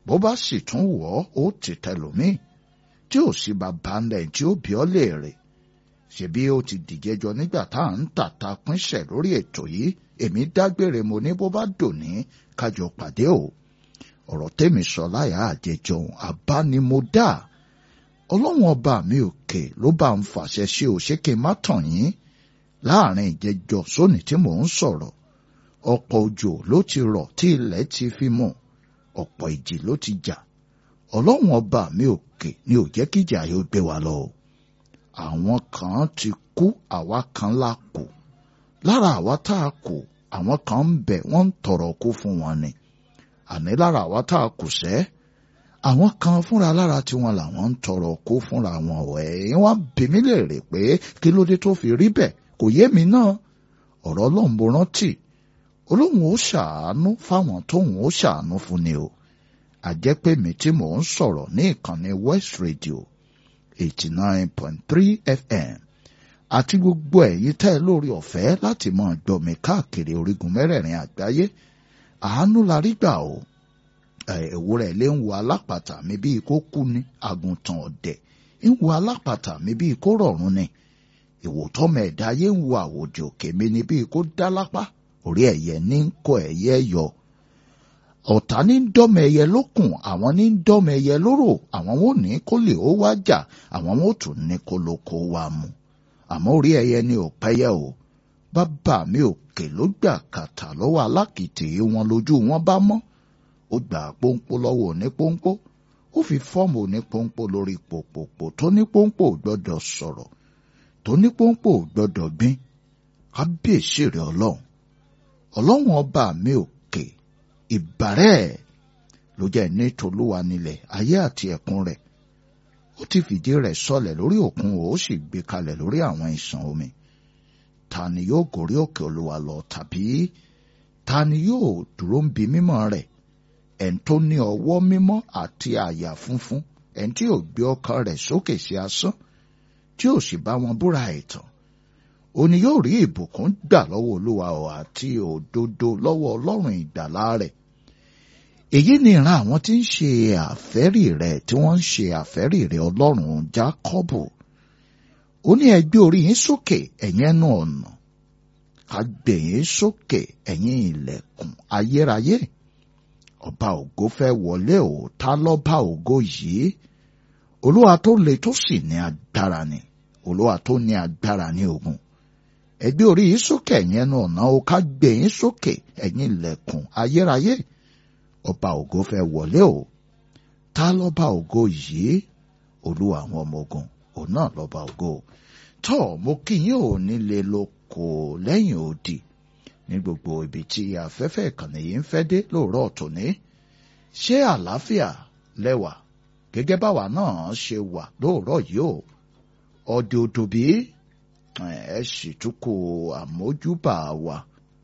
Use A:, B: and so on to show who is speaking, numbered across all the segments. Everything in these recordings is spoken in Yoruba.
A: bó bá sì tún wọ̀ ọ́ ó ti tẹlòmíì tí ò sí bàbá ńlẹ̀ tí ó bí ọ́ léèrè ṣebí ó ti dìjẹjọ nígbà tá à ń tàta pínṣẹ̀ lórí ètò yìí èmi dágbére mo ní bó bá dòní kájọ pàdé o ọ̀rọ̀ tèmi sọ láyà àjẹjọun àbánimọ̀dá ọlọ́run ọba mi òkè ló bá ń fàṣẹ ṣe ò ṣé kí n má tàn yín láàrin ìjẹjọ sóní tí mò ń sọ̀rọ̀ ọ̀pọ̀ òjò ló ti rọ̀ tí ilẹ̀ ti fi mọ̀ ọ̀pọ̀ ìjì ló ti jà ọlọ́run ọba mi òkè ni ò jẹ́ kíjà yóò gbé wa lọ. àwọn kan ti kú àwa kan la kù lára àwa tá a kù àwọn kan ń bẹ wọ́n ń tọrọ kú fún wọn ni àní lára àwa tá a kù sẹ́ àwọn kan fúnra lára tiwọn làwọn ń tọrọ kú fúnra wọn ọ̀ ẹ̀yìn wá bí mi léèrè pé kí ló dé tó fi rí bẹ́ẹ̀ kò yé mi náà ọ̀rọ̀ ọlọ́run mo rántí olóhùn ó ṣàánú fáwọn tóhùn ó ṣàánú fún ni o àjẹpẹ́ mi tí mò ń sọ̀rọ̀ ní ìkànnì West Radio eighty nine point three FM àti gbogbo ẹ̀yin tẹ́ ẹ lórí ọ̀fẹ́ láti máa gbọ́ mi káàkiri orígun mẹ́rẹ̀ẹ̀rin àgbáyé àánú la rí gbà o ewúrẹ́ ilé ń wo alápàtà mi bíi kó kú ni àgùntàn ọ̀dẹ̀ ń wo alápàtà mi bíi kó rọ̀rùn ni ìwòtọ́mọ ẹ̀dá ayé ń wo àwòjò òkè mi ni bíi kó dá lápá orí ẹ̀yẹ ní ń kọ ẹ̀yẹ yọ ọ̀tá ní ń dọ́mọ ẹyẹ lókùn àwọn ní ń dọ́mọ ẹyẹ lóró àwọn wọn ò ní kó lè ó wá jà àwọn wọn ò tún ní kó ló kó wá mu àmọ́ orí ẹyẹ ni ò pẹ́yẹ o bàbá mi òkè ló gbà kàtà lọ́wọ́ alákìtì wọn lójú wọn bá mọ́ ó gbà pọ́npọ́ lọ́wọ́ òní pọ́npọ́ ó fi fọ́ọ̀mù òní pọ́npọ́ lórí pòpòpò tó ní pọ́npọ́ ò gbọ́dọ̀ sọ̀rọ̀ tó ní pọ́npọ́ ò gbọ́dọ̀ gbìn kábíyèsí rẹ̀ ọlọ́run ọlọ́run ọba mi òkè ìbàrẹ́ ló jẹ́ ní tolúwa nílẹ̀ ayé àti ẹ̀kún rẹ̀ ó ti fìdí rẹ̀ sọlẹ̀ lórí òkun ó sì gbé kalẹ̀ lórí àwọn ìsàn omi ta ni yóò gòrí òkè olúwa lọ tàbí ta ni yóò dúró ń bi mímọ́ rẹ̀ ẹn tó ní ọwọ́ mímọ́ àti àyà funfun ẹn tí ò gbé ọkàn rẹ̀ sókè sí asán tí ò sì bá wọn búra ẹ̀tàn òní yóò rí ìbùkún gbà lọ́wọ́ olúwa ọ̀ àti òdodo lọ́wọ́ ọlọ́run ìgbàlà rẹ̀ èyí ni ìran àwọn tí ń ṣe àfẹ́rì rẹ̀ tí wọ́n ń ṣe àfẹ́rì rẹ̀ ọlọ́run jákọ́bù ó ní ẹ gbé orí yín sókè ẹ̀yin ẹnu ọ̀nà ká gbé yín sókè ẹ̀yin ilẹ̀kùn ayérayé ọba ògo fẹ́ wọlé o ta lọ́ba ògo yìí olúwa tó le tó sì ní agbára ni olúwa tó ní agbára ní ogun ẹ gbé orí yín sókè ẹ̀yin ẹnu ọ̀nà o ká gbé yín sókè ẹ̀yin ilẹ̀kùn ayérayé ọba ògo fẹ́ wọlé o ta lọ́ba ògo yìí olúwa àwọn ọmọ ogun òun náà lọ́ba ògo tọ́ mo kí yín ò nílé lóko lẹ́yìn odi ní gbogbo ibi tí afẹ́fẹ́ ìkànnì yìí ń fẹ́ dé lóòrọ̀ tòní ṣé àlàáfíà lẹ́wà gẹ́gẹ́ báwa náà ṣe wà lóòrọ̀ yìí o ọdẹ odò bí ẹ sì tún kó àmójúbà wa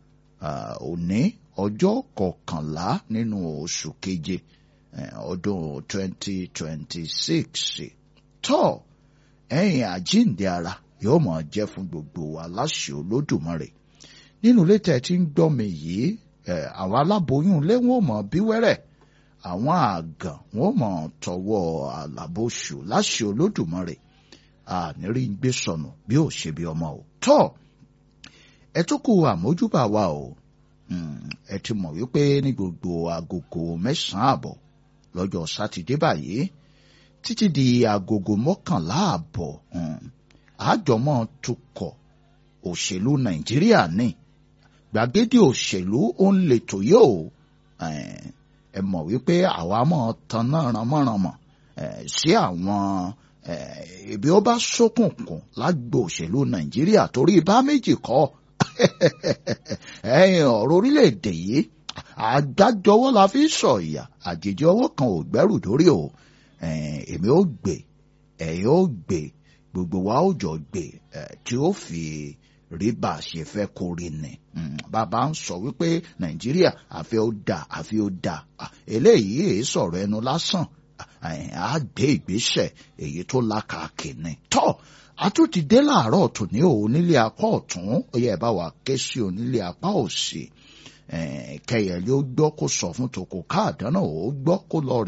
A: òní ọjọ́ kọkànlá nínú oṣù keje ọdún twenty twenty six tọ́ ẹ̀yìn àjíǹde ara yóò máa jẹ́ fún gbogbo wa láṣẹ olódùmarè nínú ilé tẹ́ ti ń gbọ́ mi yìí àwọn aláboyún ilé wọn ò mọ̀ bí wẹ́rẹ́ àwọn àgàn wọn ò mọ̀ tọwọ́ àlàbòṣù láṣẹ olódùmarè ànírí ń gbé sọnù bí ò ṣe bí ọmọ o tọ́ ẹ tó kù àmójúbà wa o ẹ ti mọ̀ wípé ní gbogbo agogo mẹ́sàn-án àbọ̀ lọ́jọ́ sátidé báyìí títí di agogo mọ́kànlá àbọ̀ àjọmọ́ tukọ̀ òṣèlú nàìjíríà ní gbàgede òṣèlú ó ń letò yóò ẹ mọ̀ wípé àwa mọ̀ tan náà ránmọ́ránmọ́ sí àwọn ibi ó bá ṣókùnkùn lágbo òṣèlú nàìjíríà torí bá méjì kọ́ ẹ̀yin ọ̀rọ̀ orílẹ̀-èdè yìí àgbájọwọ́ la fi sọ ìyà àjèjì ọwọ́ kan ò gbẹ́rù dórí o èmi ó gbé ẹ̀yin ó gbé gbogbo wa ó jọ gbé tí ó fi rí bá a ṣe fẹ́ kó rí ni bàbá ń sọ wípé nàìjíríà àfi ó dà àfi ó dà eléyìí èyí sọ̀rọ̀ ẹnu lásán á gbé ìgbésẹ̀ èyí tó lákàkì ni tọ́ àtúntì dé láàárọ̀ tòní o onílé apá ọ̀tún ó yẹ bá wa ké sí onílé apá òsì kẹyẹlé ó gbọ́ kó sọ fún tòkó káàdánà ó gbọ́ kó lọ